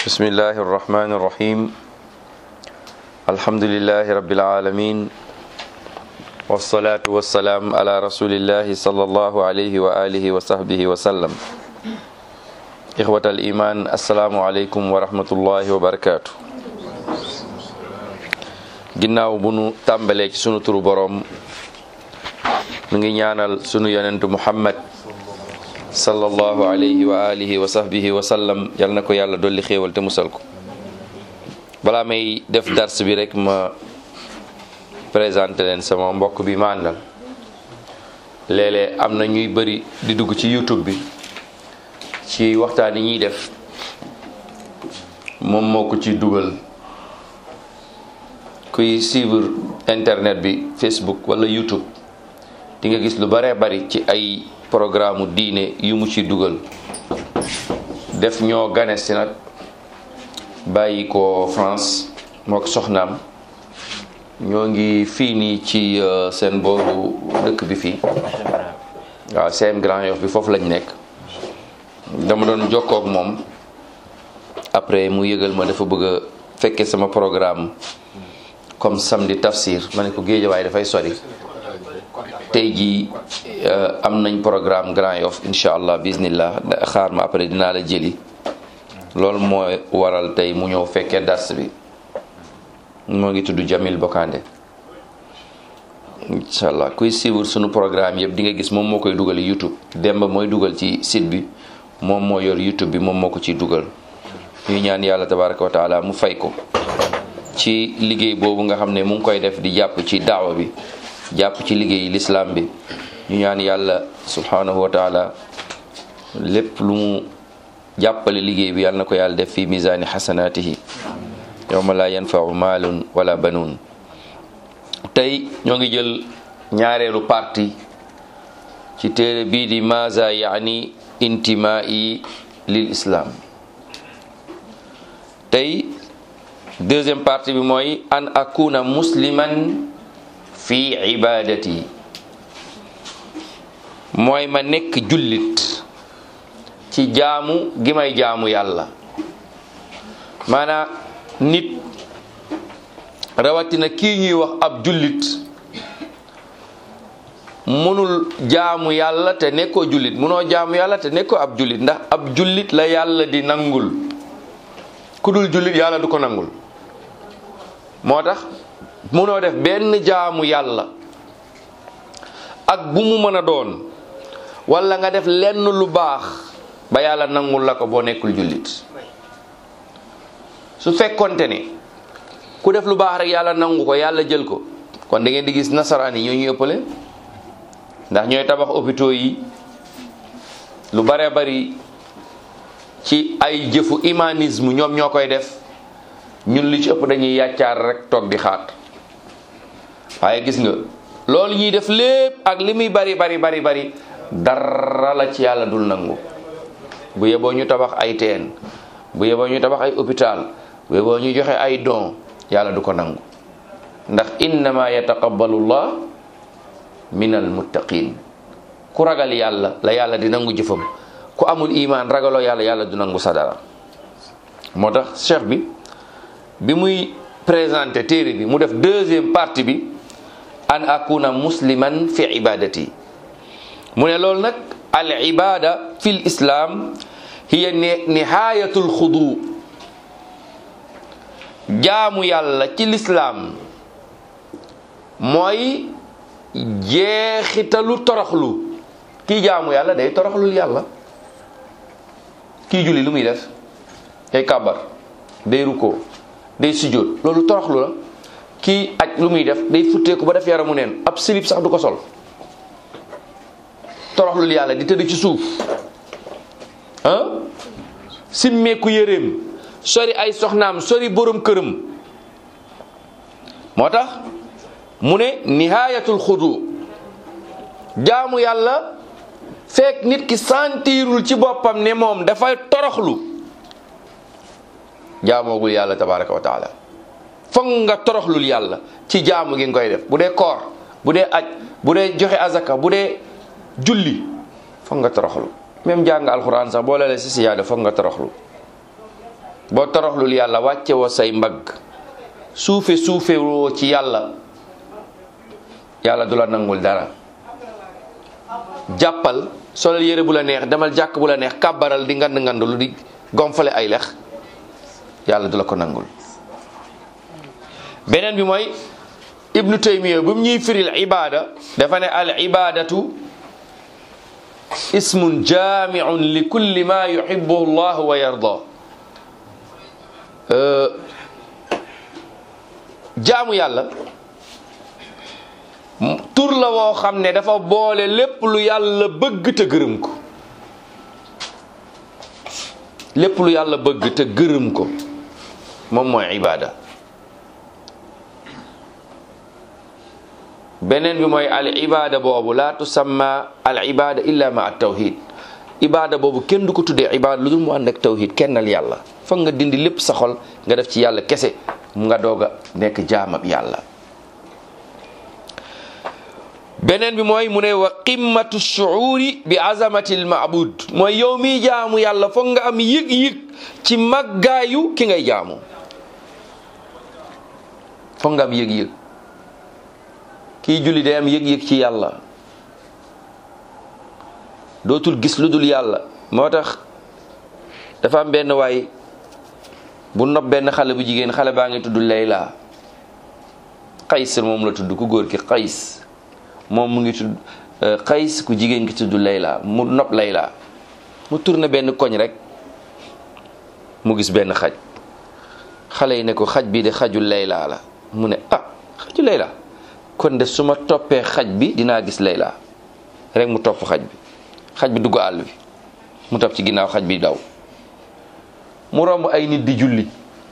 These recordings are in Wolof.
بسم الله الرحمن الرحيم الحمد لله رب العالمين والصلاة والسلام على رسول الله صلى الله عليه وآله وصحبه وسلم إخوة الإيمان السلام عليكم ورحمة الله وبركاته ginnaaw bu nu tàmbalee ci sunu turu boroom nu ngi ñaanal sunu yonentu muhammad sallallahu alayhi wa alihi wa sahbihi wa sallam yal na ko yàlla dolli xéewal te musal ko balaa may def dars bi rek ma présenté leen sama mbokk bi ma àndal léeg-léeg am na ñuy bëri di dugg ci youtube bi ci waxtaan yi ñuy def moom moo ko ci dugal kuy suivre internet bi facebook wala youtube di nga gis lu bare bari ci ay programme diine yu mu ci dugal def ñoo gane si nag bàyyi ko France moo ko soxnaam ñoo ngi fii nii ci seen booru dëkk bi fii waaw CM Grand Yoff bi foofu lañ nekk dama doon jokkoo ak moom après mu yëgal ma dafa bëgg a fekkee sama programme comme samedi tafsir ma ne ko géejawaay dafay sori tey jii am nañ programme Grand Yoff incha allah bismillah xaar ma après dinaa la jëli loolu mooy waral tey mu ñëw fekkee dars bi moo ngi tudd Jamil Bokande incha allah kuy suivre sunu programme yëpp di nga gis moom moo koy dugal YouTube Demba mooy dugal ci site bi moom moo yor YouTube bi moom moo ko ciy dugal ñuy ñaan yàlla tabaraka wa taala mu fay ko ci liggéey boobu nga xam ne mu ngi koy def di jàpp ci daawa bi jàpp ci liggéey lislaam bi ñu ñaan yàlla subhanahu wa taala lépp lu mu jàppale liggéey bi yàlla na ko yàlla def fi misaani xasanaatihi yawma la yanfau maalun wala banuun tey ñoo ngi jël ñaareelu parti ci téere bii di maza yaani intimaa'i lil islam tey deuxième partie bi mooy an akuna musliman fi ibadati mooy ma nekk jullit ci jaamu gi may jaamu yàlla maanaa nit rawatina kii ñuy wax ab jullit mënul jaamu yàlla te nekkoo jullit mënoo jaamu yàlla te nekkoo ab jullit ndax ab jullit la yàlla di nangul ku dul jullit yàlla du ko nangul moo tax munoo def benn jaamu yàlla ak bu mu mën a doon wala nga def lenn lu baax ba yàlla nangul la ko boo nekkul jullit su fekkonte ne ku def lu baax rek yàlla nangu ko yàlla jël ko kon da ngeen di gis nasaraan yi ñoo ñu ëppale ndax ñooy tabax hôpitaux yi lu bare bari ci ay jëfu humanisme ñoom ñoo koy def ñun li ci ëpp dañuy yàccaar rek toog di xaat waaye gis nga loolu ñuy def lépp ak li muy bari bari bari bari dara la ci yàlla dul nangu bu yeboo ñu tabax ay teen bu yeboo ñu tabax ay hôpital bu yeboo ñu joxe ay don yàlla du ko nangu ndax innama yataqabbalu llah min al muttaqin ku ragal yàlla la yàlla di nangu jëfam ku amul imaan ragaloo yàlla yàlla du nangu sa dara moo tax cheikh bi bi muy présenté téere bi mu def deuxième partie bi an akuna musliman fi ibadati mu ne loolu nag al ibada fi l islam hiya nihayatul xudu jaamu yàlla ci lislaam mooy jeexitalu toroxlu kii jaamu yàlla day toroxlul yàlla kii julli lu muy def day kàbbar day rukkoo day sujjóot loolu toroxlu la kii aj lu muy def day futteeku ba def yaramu neen ab silib sax du ko sol toroxlul yàlla di tëdd ci suuf ah simmeeku yéreem sori ay soxnaam sori borom këram moo tax mu ne nihayatul xudu jaamu yàlla fekk nit ki sentirul ci boppam ne moom dafay toroxlu jaamoogul yàlla tabaraka wa taala foog nga toroxlul yàlla ci jaamu gi nga koy def bu dee koor bu dee aj bu dee joxe azaka bu dee julli foog nga toroxlu même jàng alxuraan sax boo lelee si siyaada foog nga toroxlu boo toroxlul yàlla wàcce woo say mbagg suufe suufe woo ci yàlla yàlla du la nangul dara jàppal solal yére bu la neex demal jàkk bu la neex kàbbaral di ngand ngand lu di gomfale ay lex yàlla du la ko nangul beneen bi mooy ibnu taymiya bu mu ñuy firil ibada dafa ne al ibadatu ismun jamiun li kulli ma yuhibbuhu allah wa yarda jaamu yàlla tur la woo xam ne dafa boole lépp lu yàlla bëgg te gërëm ko lépp lu yàlla bëgg te gërëm ko moom mooy ibada beneen bi mooy al ibada boobu laa tusamma al ibada illa ma at tawhid ibada boobu kenn du ko tuddee ibada lu dul mu ànd ak tawhid kennal yàlla foog nga dindi lépp sa xol nga def ci yàlla kese mu nga doog a nekk jaamab yàlla beneen bi mooy mu ne wa qimmatu shuuri bi azamati al maabud mooy yow miy jaamu yàlla foog nga am yëg-yëg ci màggaayu ki ngay jaamu foog nga am yëg-yëg kii julli day am yëg-yëg ci yàlla dootul gis lu dul yàlla moo tax dafa am benn waay bu nopp benn xale bu jigéen xale baa ngi tudd Layla Qays moom la tudd ku góor ki Qays moom mu ngi tudd Qays ku jigéen ki tudd Layla mu nopp Layla mu tourné benn koñ rek mu gis benn xaj xale yi ne ko xaj bi de xaju Layla la mu ne ah xaju Layla kon de su ma toppee xaj bi dinaa gis Layla rek mu topp xaj bi xaj bi dugg àll bi mu topp ci ginnaaw xaj bi daw mu romb ay nit di julli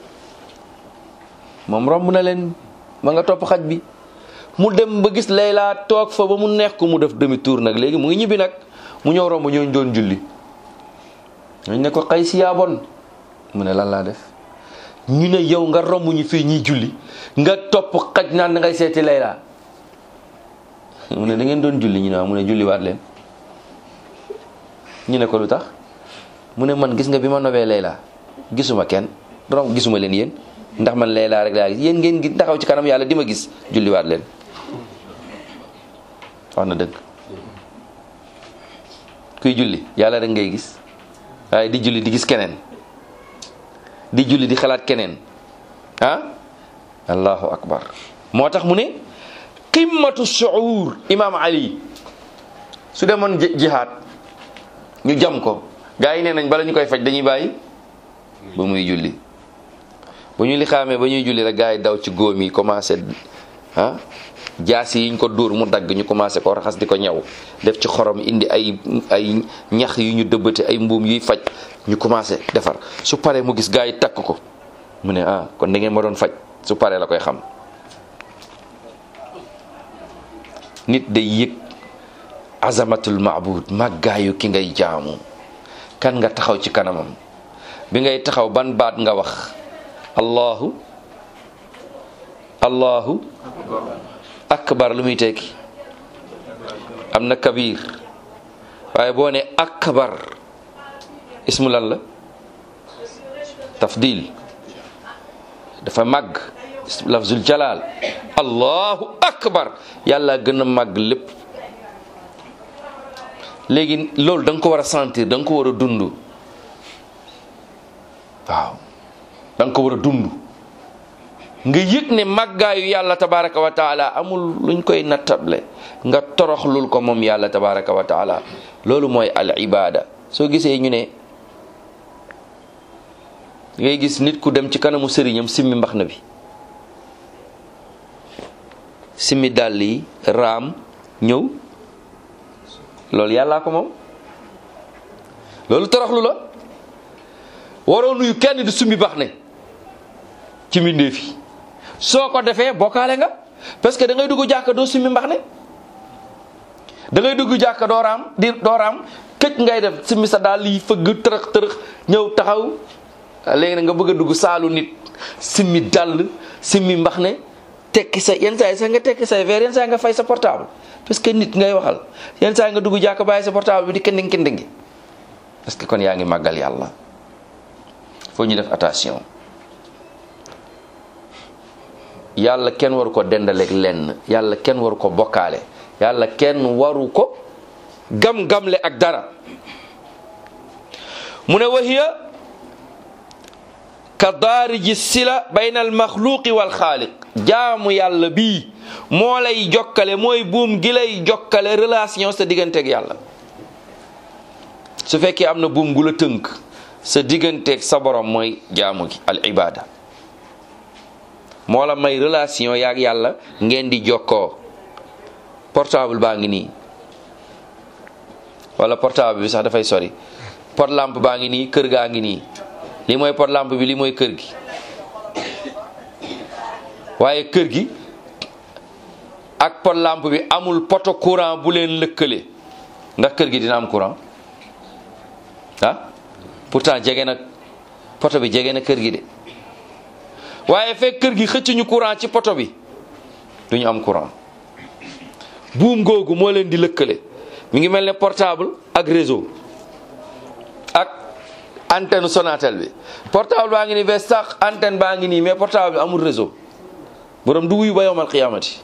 moom romb na leen ma nga topp xaj bi mu dem ba gis Layla toog fa ba mu neex ko mu def demi tour nag léegi mu ngi ñibbi nag mu ñëw romb ñooñ doon julli ñooñ ne ko xay si yaa bon mu ne lan laa def ñu ne yow nga romb ñu fii ñuy julli nga topp xaj naan da ngay seeti Layla mu ne da ngeen doon julli ñu ne mu ne julli waat leen ñu ne ko lu tax mu ne man gis nga bi ma nobee Layla gisuma kenn rom gisuma leen yéen ndax man Layla rek laa gis yéen ngeen gi taxaw ci kanam yàlla di ma gis julliwaat leen wax na dëgg kuy julli yàlla rek ngay gis waaye di julli di gis keneen di julli di xalaat keneen ah allahu akbar moo tax mu ne qimmatu shuur imaam ali su demoon jihaad ñu jam ko gaa yi nee nañ bala ñu koy faj dañuy bàyyi ba muy julli bu ñu li xaamee ba ñuy julli rek gaa yi daw ci góom yi commencé ah jaas yi ñu ko dóor mu dagg ñu commencé ko raxas di ko ñaw def ci xorom indi ay ay ñax yu ñu dëbbate ay mbuum yuy faj ñu commencé defar su paree mu gis gaa yi takk ko mu ne ah kon da ngeen ma doon faj su paree la koy xam nit day yëg azamatul maabud màggaayu ki ngay jaamu kan nga taxaw ci kanamam bi ngay taxaw ban baat nga wax allahu allahu akbar lu muy tekki am na kabir waaye boo ne akbar ismu lan la tafdil dafa màgg lafzul jalal allahu akbar yàlla gën a màgg lépp léegi loolu da nga ko war a sentir da nga ko war a dund waaw da nga ko war a dund nga yëg ne màggaayu yàlla tabaraka wa taala amul luñ koy nattable nga toroxlul ko moom yàlla tabaraka wa taala loolu mooy al ibada soo gisee ñu ne ngay gis nit ku dem ci kanamu sëriñam simmi mbax na bi simmi dàll yi raam ñëw loolu yàllaa ko moom loolu toroxlu la waroo nuyu kenn di summi bax ne ci mbindeef yi soo ko defee bokkaale nga parce que da ngay dugg jàkka doo summi mbax ne da ngay dugg jàkka doo raam di doo raam këj ngay def simmi sa daal yi fëgg tërëx tërëx ñëw taxaw léegi nag nga bëgg a dugg saalu nit simmi dàll simmi mbax ne tekki sa yenn saa yi sax nga tekki say verre yenn saa yi nga fay sa portable parce que nit ngay waxal yenn saa yi nga dugg jàkka bàyyi sa portable bi di kending kendingi parce que kon yaa ngi màggal yàlla foo ñu def attention yàlla kenn waru ko dendaleeg lenn yàlla kenn waru ko bokkaale yàlla kenn waru ko gam-gamle ak dara mu ne wahiya ka daariji sila bayna al maxluqi wal xaaliq jaamu yàlla bii moo lay jokkale mooy buum gi lay jokkale relation sa digganteeg yàlla su fekkee am na buum gu la tënk sa digganteeg sa borom mooy jaamu gi al ibada moo la may relation yaag yàlla ngeen di jokkoo portable baa ngi nii wala portable bi sax dafay sori pot lampe baa ngi nii kër gaa ngi nii lii mooy pot lampe bi lii mooy kër gi waaye kër gi ak pot lampe bi amul poto courant bu leen lëkkale ndax kër gi dina am courant ah pourtant jege na poto bi jege na kër gi de waaye fekk kër gi xëccuñu courant ci poto bi duñu am courant buum googu moo leen di lëkkale mi ngi mel ne portable ak réseau ak antenne Sonatel bi portable baa ngi nii bees sax antenne baa ngi nii mais portable bi amul réseau borom du wuyu ba yowmal xiyaamati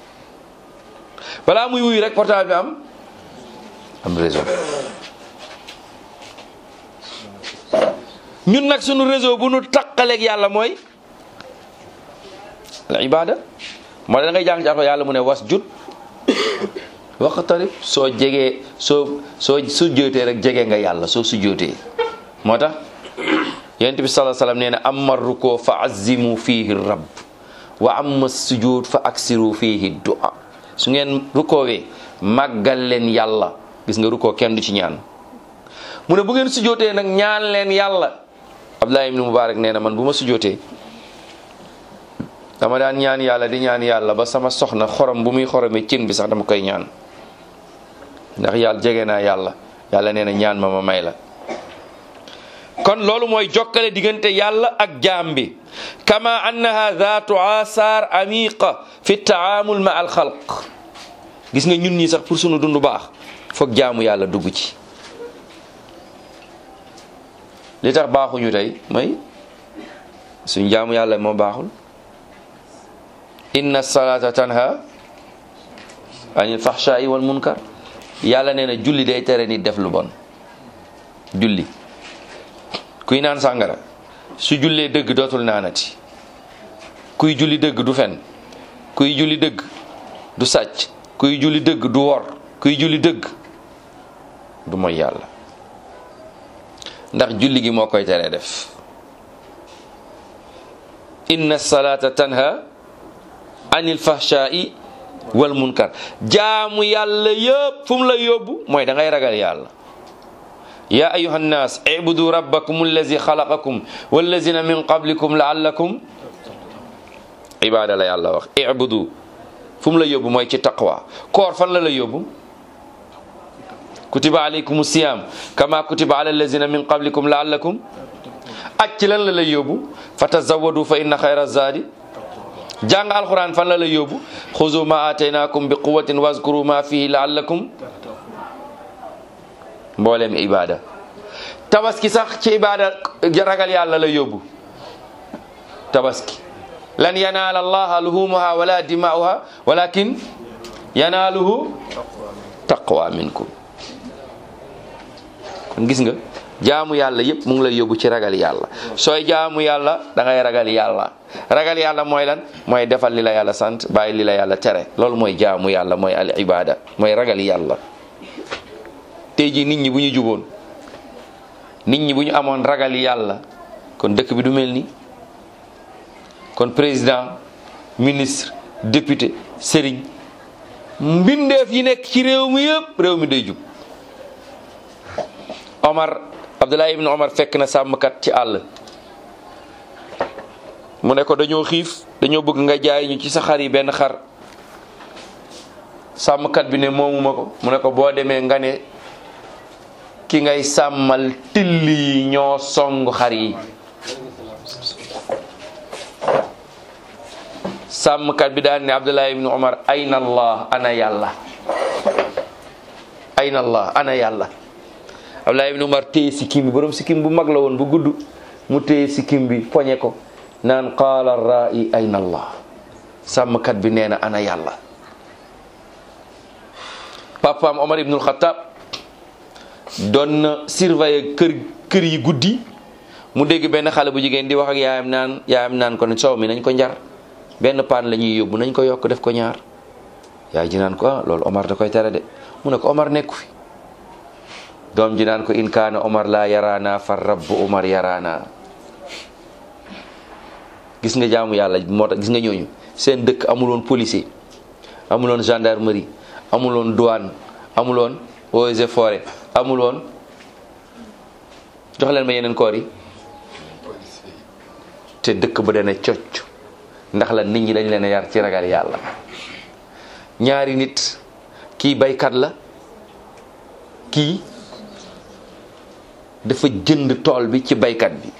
balaa muy wuyu rek portable bi am am réseau ñun nag sunu réseau bu nu taqaleeg yàlla mooy al ibada moo da ngay jàng ci yàlla mu ne was jut waxtarib soo jegee soo soo su jootee rek jege nga yàlla soo su jootee moo tax yonent bi sallallahu alayhi wasallam nee na amma ruko fa azimu fihi rabb wa amma sujud fa aksiru fihi du'a su ngeen rukoowee màggal leen yàlla gis nga rukoo kenn du ci ñaan mu ne bu ngeen sujootee nag ñaan leen yàlla Abdullah ibn Mubarak nee na man bu ma sujootee dama daan ñaan yàlla di ñaan yàlla ba sama soxna xorom bu muy xoromee cin bi sax dama koy ñaan ndax yàlla jege naa yàlla yàlla nee na ñaan ma ma may la kon loolu mooy jokkale diggante yàlla ak jaam bi kama annaha zaatu asaar amiqa fi taamul ma al xalq gis nga ñun ñi sax pour sunu dund baax foog jaamu yàlla dugg ci li tax baaxuñu tey mooy suñ jaamu yàlla moo baaxul inna salata tanha anil fahsha'i wal munkar yàlla nee na julli day tere nit def lu bon julli kuy naan sàngara su jullee dëgg dootul naanati kuy julli dëgg du fen kuy julli dëgg du sàcc kuy julli dëgg du wor kuy julli dëgg du mooy yàlla ndax julli gi moo koy tere def inna salata tanha anil fahsha'i wal munkar jaamu yàlla yëpp fu mu la yóbbu mooy da ngay ragal yàlla ya ayuha nnas ibudu rabbakum allazi xalaqakum wallazina min qablikum laallakum ibada la yàlla wax ibudu fu mu la yóbbu mooy ci taqwa koor fan la la yóbbu kutiba alaykum siyam kama kutiba ala allazina min qablikum laallakum aj ci lan la lay yóbbu fa tazawadu fa inna xayra zadi jàng alquran fan la lay yóbbu xuzu ma ataynakum bi quwatin wazkuru ma fihi laallakum mbooleem ibada tabaski sax ci ibada ragal yàlla la yóbbu tabaski lan yanaala allaha luhumuha wala dima'uha walakin yanaaluhu taqwa minkum kon gis nga jaamu yàlla yëpp mu ngi lay yóbbu ci ragal yàlla sooy jaamu yàlla da ngay ragal yàlla ragal yàlla mooy lan mooy defal li la yàlla sant bàyyi li la yàlla tere loolu mooy jaamu yàlla mooy al ibada mooy ragal yàlla tey jii nit ñi bu ñu juboon nit ñi bu ñu amoon ragal yàlla kon dëkk bi du mel ni kon président ministre député sëriñ mbindeef yi nekk ci réew mi yëpp réew mi day jub Omar Abdullah ibn Omar fekk na sàmmkat ci àll mu ne ko dañoo xiif dañoo bëgg nga jaay ñu ci sa xar yi benn xar sàmmkat bi ne moomuma ko mu ne ko boo demee nga ne ki ngay sàmmal till yi ñoo song xar yi sàmmkat bi daan ne Abdullah ibn Omar ayna allah ana yàlla ayna allah ana yàlla Abdullah ibn Umar téye sikkim bi borom sikkim bu mag la woon bu gudd mu téye sikkim bi poñe ko naan qaala ra'i ayna allah sàmmkat bi nee na ana yàlla papaam Omar ibnul Xattaab doon na surveiller kër kër yi guddi mu dégg benn xale bu jigéen di wax ak yaayam naan yaayam naan ko ne soow mi nañ ko njar benn paan la ñuy yóbbu nañ ko yokk def ko ñaar yaay ji naan ko ah loolu Omar da koy tere de mu ne ko Omar nekku fi doom ji naan ko in kaana Omar laa yaraana fa rabbu Omar yaraana gis nga jaamu yàlla moo tax gis nga ñooñu seen dëkk amuloon policier amuloon gendarmerie amuloon douane amuloon eaux et forêt amuloon jox leen ma yeneen koor yi te dëkk ba dana cocc ndax la nit ñi dañ leen a yar ci ragal yàlla ñaari nit kii baykat la kii dafa jënd tool bi ci baykat bi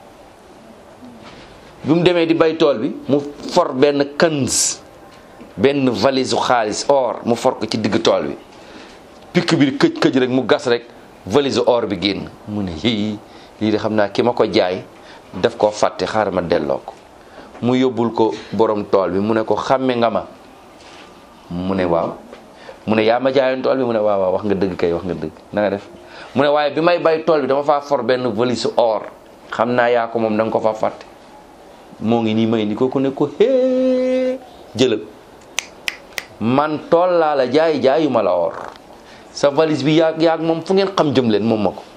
bi mu demee di bay tool bi mu for benn kanz benn valise xaalis or mu for ko ci digg tool bi pikk bi këj këj rek mu gas rek valise or bi génn mu ne yii lii de xam naa ki ma ko jaay daf koo fàtte xaaral ma delloo ko mu yóbbul ko borom tool bi mu ne ko xàmme nga ma mu ne waaw mu ne yaa ma jaayoon tool bi mu ne waaw waaw wax nga dëgg kay wax nga dëgg na nga def mu ne waaye bi may bay tool bi dama faa for benn valise or xam naa yaa ko moom da nga ko faa fàtte moo ngi nii may ni ko ku ne ko hee jëlal man tool laa la jaay jaayuma la or sa valise bi yaag yaag moom fu ngeen xam jëm leen moom ma ko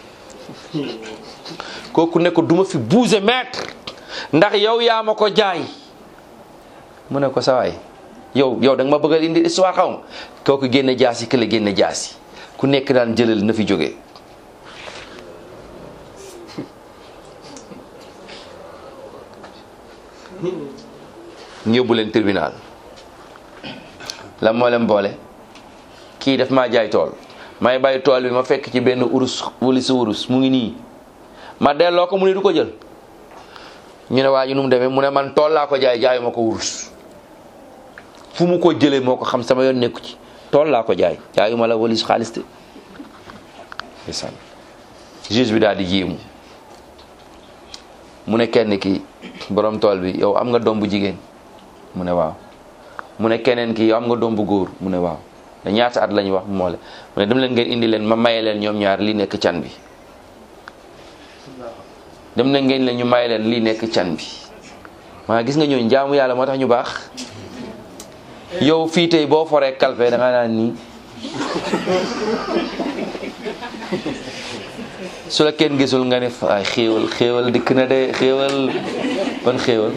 kooku ne ko duma fi bouger mètre ndax yow yaa ma ko jaay mu ne ko sawaay yow yow da nga ma bëgg a indi histoire xaw ma kooku génne jaasi kële génne jaasi ku nekk daan jëlal na fi jógee ñu yóbbu leen tribunal la moo leen boole kii daf maa jaay tool may bàyyi tool bi ma fekk ci benn urus wuli si urus mu ngi nii ma delloo ko mu ne du ko jël ñu ne waa ji nu mu demee mu ne man tool laa ko jaay jaayu ma ko urus fu mu ko jëlee moo ko xam sama yoon nekku ci tool laa ko jaay jaayu ma la walis xaalis de ndeysaan juge bi daal di jéemu mu ne kenn ki borom tool bi yow am nga doom bu jigéen mu ne waaw mu ne keneen ki yow am nga doom bu góor mu ne waaw da ñaata at la ñu wax moo le mu ne dem leen ngeen indi leen ma maye leen ñoom ñaar li nekk can bi dem na ngeen leen ñu maye leen lii nekk can bi maa gis nga ñooñu jaamu yàlla moo tax ñu baax yow fii tey boo foree kalpe da nga naan nii su la kenn gisul nga ne ay xéewal xéewal dikk na de xéewal ban xéewal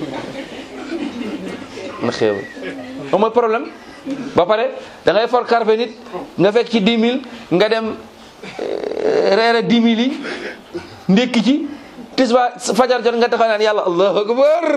ban xéewal moom mooy problème ba pare da ngay for karfe nit nga fekk ci 10 000 nga dem reere 10 000 yi ndékki ci tisba fajar jot nga taxaw naan yàlla allahu akbar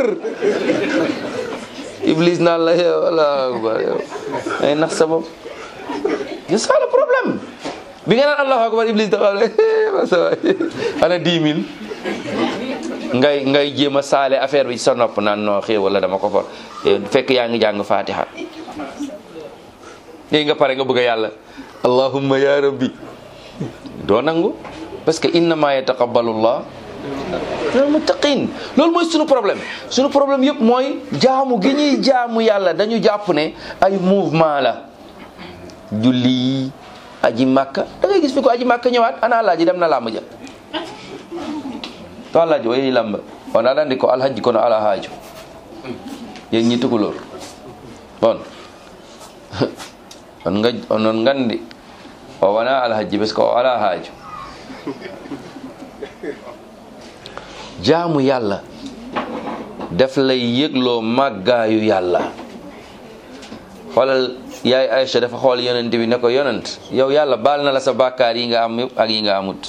iblis naan la yow allahu akbar yow ay nax sa bopp c'est ça le problème bi nga naan allahu akbar iblis taxaw ne ana 10 000 ngay ngay jéem a saale affaire bi sa nopp naan noo xéew wala dama ko for fekk yaa ngi jàng fatiha léegi nga pare nga bëgg a yàlla allahumma ya rabbi doo nangu parce que innama yataqabbalu llah minal muttaqin loolu mooy sunu problème sunu problème yëpp mooy jaamu gi ñuy jaamu yàlla dañu jàpp ne ay mouvement la julli aji màkka da ngay gis fi ko aji màkka ñëwaat ana alaaji dem na làmb ja to alaaji o yehi lamba on aɗa andi ko alhaji kono ala haaju yen ñi tukulor bon on nga onon gandi o wona alhaji parce que o ala haaju jaamu yàlla daf lay yëgloo màggaayu yàlla xoolal yaay Aïcha dafa xool yonent bi ne ko yonent yow yàlla baal na la sa bàkkaar yi nga am yëpp ak yi nga amut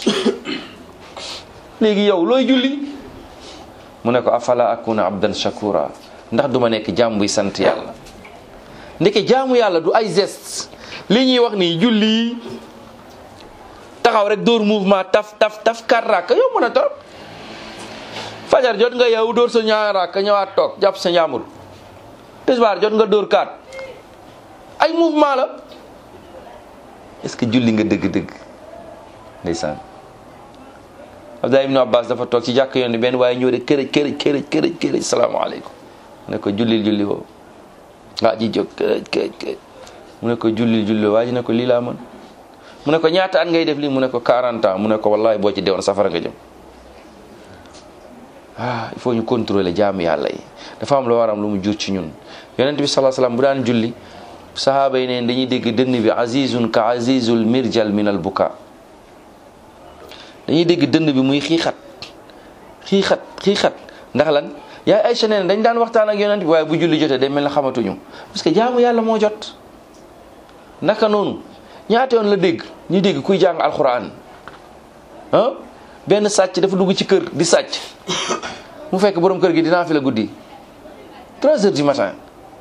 léegi yow looy julli mu ne ko afala akuna abdan shakura ndax duma nekk jaam buy sant yàlla ndeke jaamu yàlla du ay geste li ñuy wax nii julli taxaw rek dóor mouvement taf taf taf kar rakk yow mën a torop fajar jot nga yow dóor sa ñaar rakk ñëwaat toog jàpp sa njàmbur tisbaar jot nga dóor kaat ay mouvement la est-ce que julli nga dëgg-dëgg ndeysaan Abdullah ibnu Abbas dafa toog ci jàkk yoon benn waaye ñëw de kërëj kërëj kërëj kërëj kërëj salaamaaleykum mu ne ko jullil julli woo waa ji jóg kërëj kërëj kërëj mu ne ko jullil julli woo waa ji ne ko lii laa mën mu ne ko ñaata at ngay def lii mu ne ko 40 ans mu ne ko wallahi boo ci deewoon safara nga jëm ah il faut ñu contrôler jaamu yàlla yi dafa am lu waram lu mu jur ci ñun yonent bi sallallahu alayhi wasallam bu daan julli sahaaba yi neen dañuy dégg dënn bi azizun ka azizul mirjal min al buka dañuy dégg dënn bi muy xiixat xiixat xiixat ndax lan yaay Aysa nee dañ daan waxtaan ak yonent bi waaye bu julli jotee day mel ne xamatuñu parce que jaamu yàlla moo jot naka noonu ñaata yoon la dégg ñu dégg kuy jàng alxuraan ah benn sàcc dafa dugg ci kër di sàcc mu fekk borom kër gi dinaa fi la guddi 3 heures du matin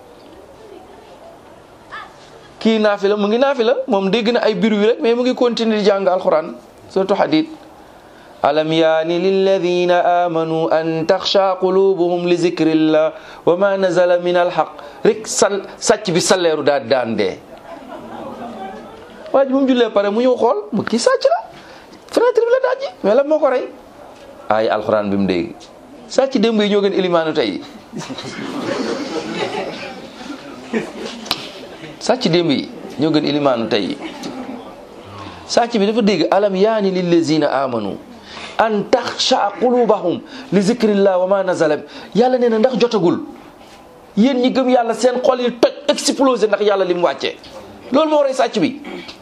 kii naafi la mu ngi naafi la moom dégg na ay biru wi rek mais mu ngi continuer di jàng alxuraan surtout hadid alam yaani lilladina amanu an taxsha qulubuhum li zikrillah wa ma nazala min alxaq rek sal sàcc bi salleeru daal daan dee waa ji bu mu jullee pare mu ñëw xool mu kii sàcc la fenêtre bi la daaj ji mais la moo ko rey ay alxuraan bi mu dégg sàcc démb yi ñoo gën ilimaanu tey sàcc démb yi ñoo gën ilimaanu tey sàcc bi dafa dégg alam yaani lillazina amanu an taxsha qulubahum li zikrillah wa ma nazala yàlla nee na ndax jotagul yéen ñi gëm yàlla seen xol yi toj explosé ndax yàlla li mu wàccee loolu moo rey sàcc bi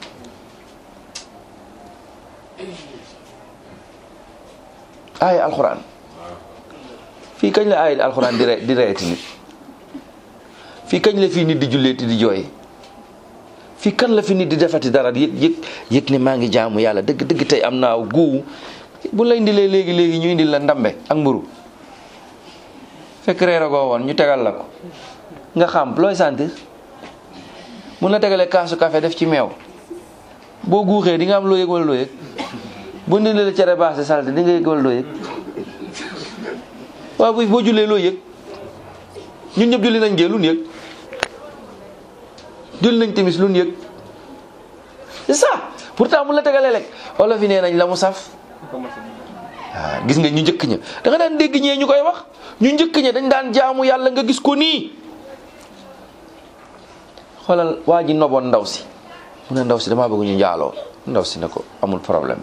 aaya alxuraan fii kañ la aaya alxuraan di re di reeti nit fii kañ la fii nit di julleeti di jooy fii kan la fi nit di defati dara yëg yëg yëg ne maa ngi jaamu yàlla dëgg dëgg tey am naa guuwu bu la indilee léegi léegi ñu indil la ndambe ak mburu fekk reeragoo woon ñu tegal la ko nga xam looy sentir mun na tegalee kaasu café def ci meew boo guuxee di nga am loo yëg wala loo yëg bu ndi la cere baase salte di nga yëg wala loo yëg waaw bu boo jullee loo yëg ñun ñëpp julli nañ gee lu ñu yëg julli nañ timis lu ñu yëg c'est ça pourtant mun la tegalee lekk wala fi nee nañ la mu saf waaw gis nga ñu njëkk ña da nga daan dégg ñee ñu koy wax ñu njëkk ña dañ daan jaamu yàlla nga gis ko nii xoolal waa ji noboon ndaw si mu ne ndaw si damaa bëgg ñu njaaloo ndaw si ne ko amul problème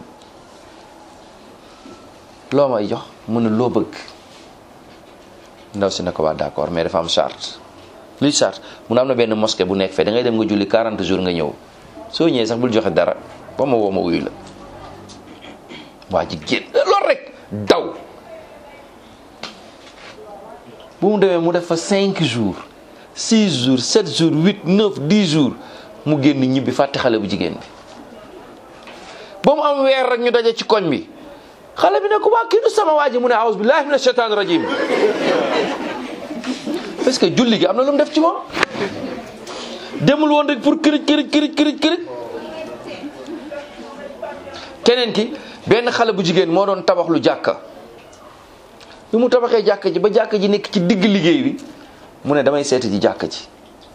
loo may jox mu ne loo bëgg ndaw si ne ko waa d'accord mais dafa am charte luy charte mu ne am na benn mosquée bu nekk fee da ngay dem nga julli 40 jours nga ñëw soo ñëwee sax bul joxe dara ba ma woo ma uyu la waa ji génn loolu rek daw bu mu demee mu def fa 5 jours 6 jours 7 jours 8 9 10 jours mu génn ñibbi fàtte xale bu jigéen bi ba mu am weer rek ñu daje ci koñ bi xale bi ne ko waa kii du sama waa ji mu ne aouzu billahi mina shaytaani rajim parce que julli gi am na lu mu def ci moom demul woon rek pour kërëj kërëj kërëj kërëj kërëj keneen ki benn xale bu jigéen moo doon tabax lu jàkka bi mu tabaxee jàkka ji ba jàkka ji nekk ci digg liggéey bi mu ne damay seeti ji jàkka ji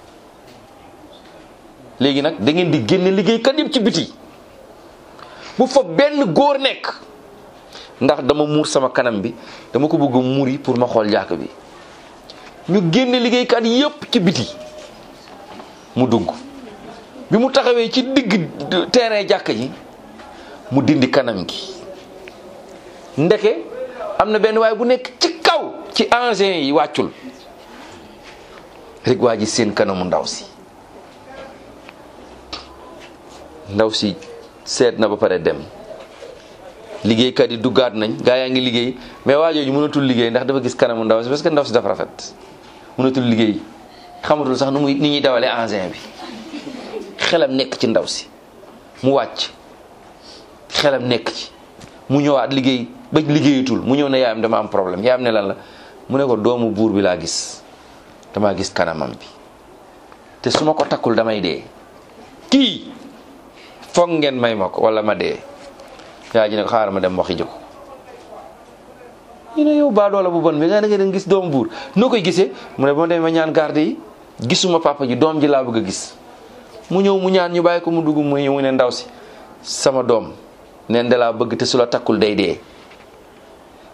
léegi nag da ngeen di génne liggéeykat yëpp ci biti bu fa benn góor nekk ndax dama muur sama kanam bi dama ko bëgg a muuri pour ma xool jàkk bi ñu génne liggéeykat yëpp ci biti mu dugg bi mu taxawee ci digg terrain jàkk ji mu dindi kanam gi ndeke am na benn waay bu nekk ci kaw ci engins yi wàccul rek waa ji seen kanamu ndaw si ndaw si seet na ba pare dem liggéeykat yi duggaat nañ gaa yaa ngi liggéey mais waa jooju mënatul liggéey ndax dafa gis kanamu ndaw si parce que ndaw si dafa rafet mënatul liggéey xamatul sax nu muy ni ñuy dawalee engin bi xelam nekk ci ndaw si mu wàcc xelam nekk ci mu ñëwaat liggéey ba liggéeyatul mu ñëw ne yaayam dama am problème yaayam ne lan la mu ne ko doomu buur bi laa gis damaa gis kanamam bi te su ma ko takkul damay dee kii foog ngeen may ma ko wala ma dee yaa ji ne ko xaaral ma dem waxi jiko ñu ne yow baa doola bu bon bi nga ne nga gis doomu buur noo koy gisee mu ne ba ma demee ma ñaan garde yi gisuma papa ji doom ji laa bëgg a gis mu ñëw mu ñaan ñu bàyyi ko mu dugg mu ñëw mu ne ndaw si sama doom neen da laa bëgg te su la takkul day dee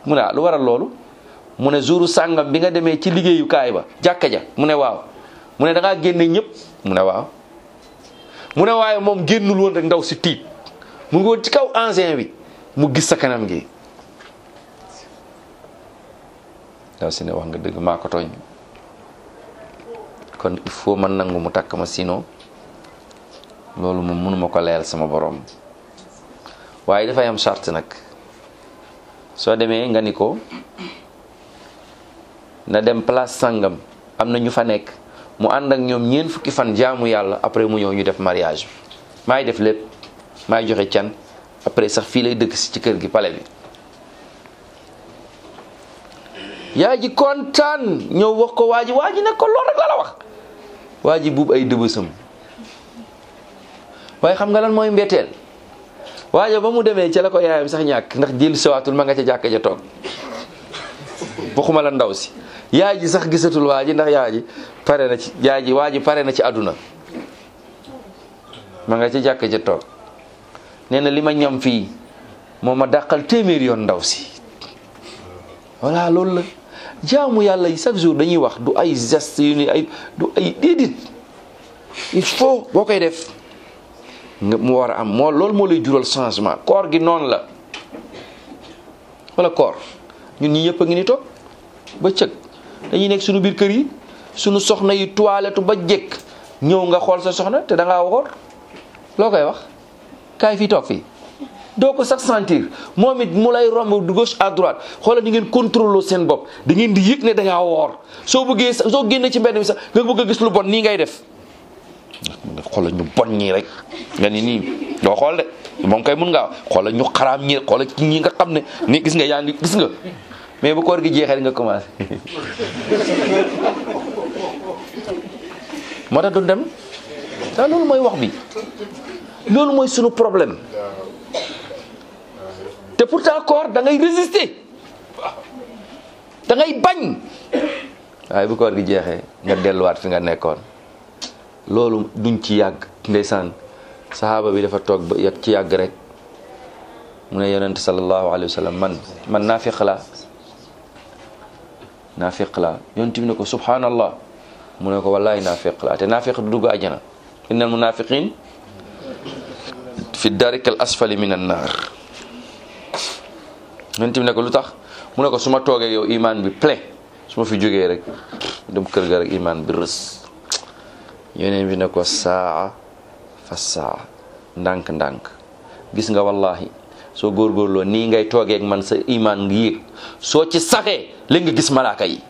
mu ne ah lu waral loolu mu ne jouru sàngam bi nga demee ci liggéeyukaay ba jàkka ja mu ne waaw mu ne da ngaa génne ñëpp mu ne waaw mu ne waaye moom génnul woon rek ndaw si tiit mu ngi woon ci kaw engin bi mu gis sa kanam gi ndaw si ne wax nga dëgg maa ko tooñ kon il faut man nangu mu takk ma sinon loolu moom mënuma ko leel sama borom waaye dafay am charte nag soo demee nga ni ko na dem place sangam am na ñu fa nekk mu ànd ak ñoom ñeent fukki fan jaamu yàlla après mu ñëw ñu def mariage bi maay def lépp maay joxe can après sax fii lay dëkk si ci kër gi pale bi yaay ji kontaan ñëw wax ko waa ji waa ji ne ko lool rek la la wax waa ji buub ay dëbësam waaye xam nga lan mooy mbetteel waaja ba mu demee ca la ko yaayam sax ñàkk ndax jël sawaatul ma nga ca jàkka ja toog waxuma la ndaw si yaay ji sax gisatul waa ji ndax yaay ji pare na ci yaay ji waa ji pare na ci àdduna ma nga ca jàkka ja toog nee na li ma ñam fii moo ma dàqal téeméeri yoon ndaw si voilà loolu la jaamu yàlla yi chaque jour dañuy wax du ay geste yu ni ay du ay déedéet il faut boo koy def nga mu war a am moo loolu moo lay jural changement koor gi noonu la wala koor ñun ñi ñëpp a ngi ni toog ba cëg dañuy nekk suñu biir kër yi suñu soxna yi toilette ba jekk ñëw nga xool sa soxna te da ngaa woor loo koy wax kaay fii toog fii doo ko sax sentir moom it mu lay romb de gauche à droite xoolal di ngeen contrôler seen bopp da ngeen di yëg ne da ngaa woor soo bëggee soo génnee ci mbedd mi sax nga bëgg a gis lu bon nii ngay def xoolal ñu bon ñii rek nga ni nii doo xool de moom kay mun ngaa xoolal ñu xaraam ñii xoolal ci ñi nga xam ne ni gis nga yaa ngi gis nga mais bu koor gi jeexee nga commencé moo tax du dem daa loolu mooy wax bi loolu mooy sunu problème te pourtant koor da ngay résister da ngay bañ waaye bu koor gi jeexee nga delluwaat fi nga nekkoon loolu duñ ci yàgg ndeysaan saxaaba bi dafa toog ba yàgg ci yàgg rek mu ne yonent sallallahu alayhi wa sallam man man naafiq laa naafiq laa yonent bi ne ko subhanallah mu ne ko wallahi naafiq laa te naafiq du dugg àjjana innal munafiqin fi darika al asfali min an naar yonent bi ne ko lu tax mu ne ko su ma toogee yow iman bi plein su ma fi jógee rek dem kër ga rek iman bi rës yeneen bi ne ko saa fa saa ndànk-ndànk gis nga wallahi soo góorgóorloo nii ngay toogeek man sa iman ngi yéeg soo ci saxee léegi nga gis malaaka yi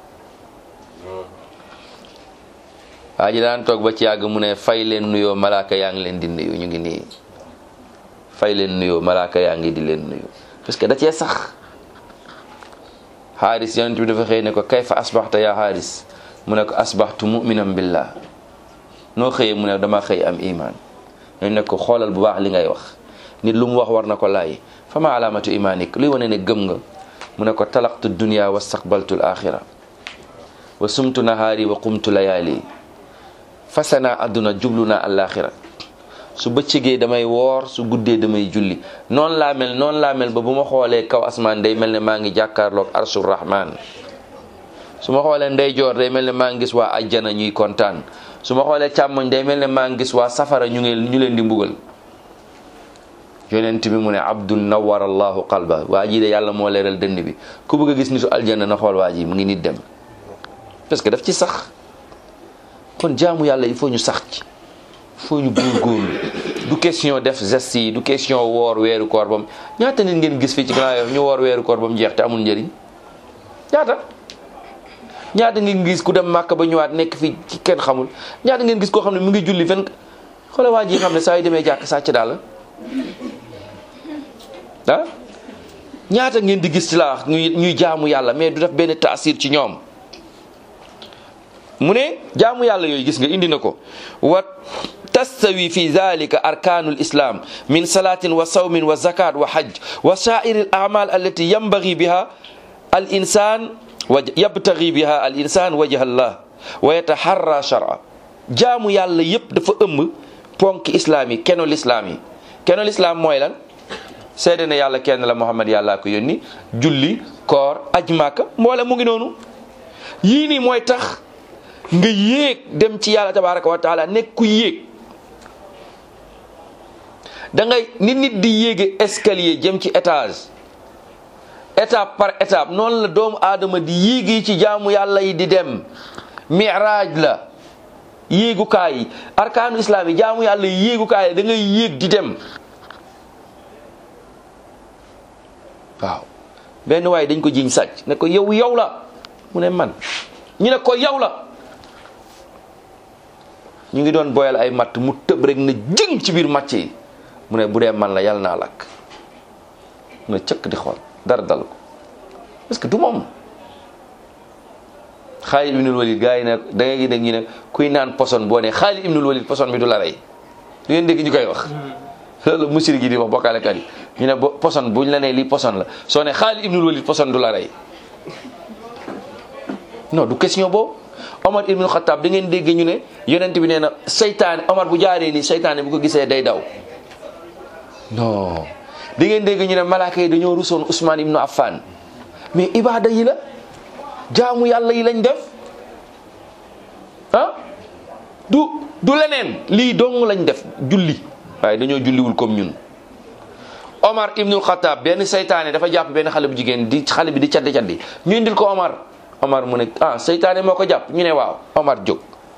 waa ji daan toog ba ci yàgg mu ne fay leen nuyoo malaaka yaa ngi leen di nuyu ñu ngi nii fay leen nuyoo malaaka yaa ngi di leen nuyu parce que da cee sax xaaris yonent bi dafa xëy ne ko kayfa asbaxta yaa xaaris mu ne ko asbaxtu muminan billah noo xëyee mu ne dama xëy am iman ñooñu ne ko xoolal bu baax li ngay wax nit lu mu wax war na ko laay fa ma alaamatu imanik luy wane ne gëm nga mu ne ko talaqtu dunia wa staqbaltu l axira wa sumtu nahaari wa qumtu layaali fase naa àdduna jublu naa alaxira su bëccëgee damay woor su guddee damay julli noonu laa mel noonu laa mel ba bu ma xoolee kaw asmaan day mel ne maa ngi jàkkaarloog arshur rahman su ma xoolee ndeyjoor day mel ne maa ngi gis waa ajjana ñuy kontaan su ma xoolee càmmoñ day mel ne maa ngi gis waa safara ñu ngi ñu leen di mbugal yonent bi mu ne abdul nawar allahu qalba waa ji de yàlla moo leeral dënd bi ku bëgg a gis nitu aljanna na xool waa ji mu ngi nit dem parce que daf ci sax kon jaamu yàlla il faut ñu sax ci il faut ñu góorgóorlu du question def geste yi du question woor weeru koor bam ñaata nit ngeen gis fii ci Grand Yoff ñu woor weeru koor ba mu jeex te amul njëriñ ñaata ñaata ngeen gis ku dem màkk ba ñëwaat nekk fii ci kenn xamul ñaata ngeen gis koo xam ne mu ngi julli fen xoole waa ji xam ne saa yu demee jàkk sàcc daal ah ñaata ngeen di gis ci la wax ñuy ñuy jaamu yàlla mais du def benn taasir ci ñoom mu ne jaamu yàlla yooyu gis nga indi na ko wa tastawi fi dhalika arkanul islam min salatin wa sawmin wa zakat wa hajj wa sa'iri al a'mal allati yanbaghi biha al insan wa yabtaghi biha al insan wajha allah wa yataharra shar'a jaamu yàlla yépp dafa ëmb ponk islaam yi kenol islaam yi kenol islaam mooy lan seede ne yàlla kenn la Muhammad yàllaa ko yónni julli koor aj màkka mboole mu ngi noonu yii nii mooy tax nga yéeg dem ci yàlla tabaraka wa taala nekk ku yéeg da ngay nit nit di yéege escalier jëm ci étage étape par étape noonu la doomu aadama di yéegi ci jaamu yàlla yi di dem miraaj la yéegukaay yi arkaanu islam yi jaamu yàlla yi yéegukaay yi da ngay yéeg di dem waaw benn waaye dañ ko jiñ sàcc ne ko yow yow la mu ne man ñu ne ko yow la ñu ngi doon boyal ay matt mu tëb rek na jëng ci biir màcc yi mu ne bu dee man la yàlla naa lakk mu ne cëkk di xool dara dal ko parce que du moom Xaalid ibnul Walid gars yi ne da ngay dégg ñu ne kuy naan poson boo ne Xaalid ibnul Walid poson bi du la rey du ngeen dégg ñu koy wax loolu musir gi di wax bokkaalekat yi ñu ne bo poson buñ la nee lii poson la soo ne Xaalid ibnul Walid poson du la rey non du question boobu Omar ibnul Xattaab da ngeen dégg ñu ne yonent bi nee na seytaane Omar bu jaaree nii seytaane bu ko gisee day daw non da ngeen dégg ñu ne malaaka yi dañoo rusoon Ousmane ibnu Affan mais ibaada yi la jaamu yàlla yi lañ def ah du du leneen lii dong lañ def julli waaye dañoo julliwul comme ñun Omar ibnul Xattaab benn seytaane dafa jàpp benn xale bu jigéen di xale bi di caddi caddi ñu indil ko Omar Omar mu ne ah seytaane moo ko jàpp ñu ne waaw Omar jóg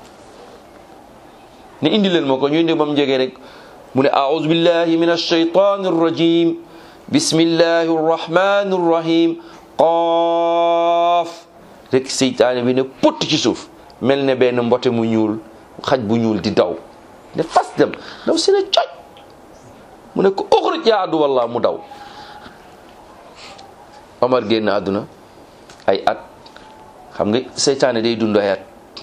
ne indi leen moo ko ñu indi ba mu jegee rek mu ne aouzu billahi min alshaytani arrajim bismillahi arrahmani arrahim qaaf rek seytaane bi ne pott ci suuf mel ne benn mbote mu ñuul xaj bu ñuul di daw ne fas dem daw si ne coj mu ne ko uxruj yaa adu wallah mu daw Omar génn àdduna ay at xam nga seytaane day dund ay at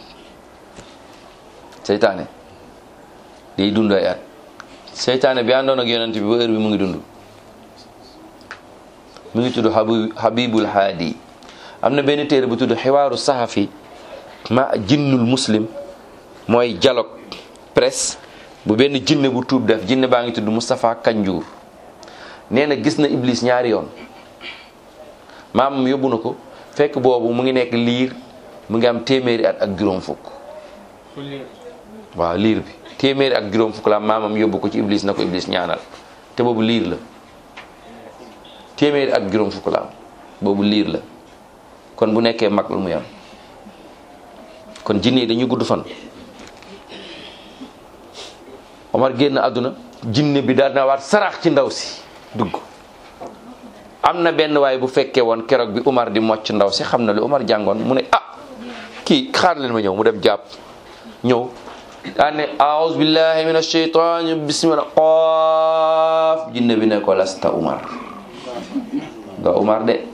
seytaane day dund ay at seytaane bi àndoon ak yonent bi ba heure bi mu ngi dund mu ngi tudd habu habibul haadi am na benn téere bu tudd xiwaaru saxafi ma jinnul muslim mooy dialogue presse bu benn jinne bu tuub def jinne baa ngi tudd Moustapha Kanjour nee na gis na Iblis ñaari yoon maamam yóbbu na ko fekk boobu mu ngi nekk liir mu ngi am téeméeri at ak juróom fukk waaw liir bi téeméeri ak juróom fukk la maamam yóbbu ko ci Iblis na ko Iblis ñaanal te boobu liir la téeméeri ak juróom fukk la am boobu liir la kon bu nekkee mag lu muy am kon jinne yi dañuy gudd fan Omar génn àdduna jinne bi daal na waat sarax ci ndaw si dugg am na benn waay bu fekkee woon keroog bi Omar di mocc ndaw si xam na lu Omar jàngoon mu ne ah kii xaar leen ma ñëw mu dem jàpp ñëw daan ne aouzu billahi min ashaytani bismillah qaaf jinne bi ne ko lasta Omar nga Omar de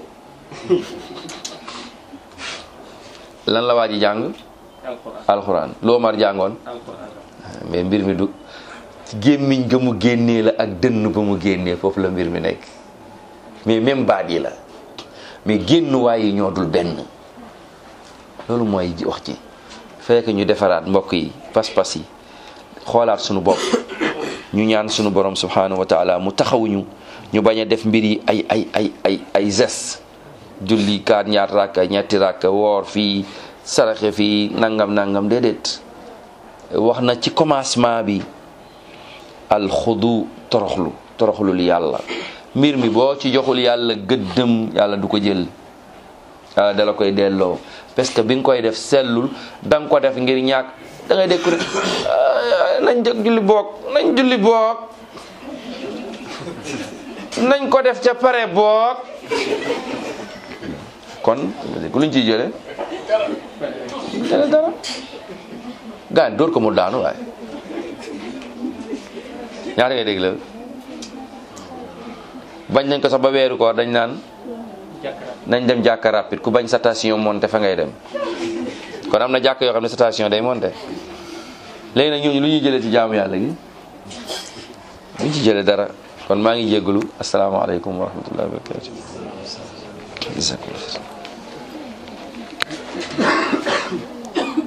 lan la waa ji jàng alxuraan lu Omar jàngoon mais mbir mi du gémmiñ ga mu génnee la ak dënn ba mu génnee foofu la mbir mi nekk mais même baat yi la mais génnuwaay yi ñoo dul benn loolu mooy wax ci fekk ñu defaraat mbokk yi pas-pas yi xoolaat sunu bopp ñu ñaan sunu borom subhanahu wa taala mu taxawuñu ñu bañ a def mbir yi ay ay ay ay ay zes julli kaat ñaar rakka ñetti rakka woor fii saraxe fii nangam nangam déedéet wax na ci commencement bi alxudu toroxlu toroxlul yàlla mbir mi boo ci joxul yàlla gëddëm yàlla du ko jël yàlla dala koy delloo parce que bi nga koy def sellul da nga ko def ngir ñàkk da ngay dékku rek nañ jóg julli boog nañ julli boog nañ ko def ca pare boog kon luñ ciy jële dara dara gaan dóor ko mu daanu waaye ñaata ngay dégg la bañ nañ ko sax ba weeru koor dañ naan nañ dem jàkka rapide ku bañ station monté fa ngay dem kon am na jàkk yoo xam ne station day monté léegi nag ñooñu lu ñuy jëlee ci jaamu yàlla gi luñ ci jëlee dara kon maa ngi jégalu asalaamaaleykum wa rahmatullahi wa barakatuh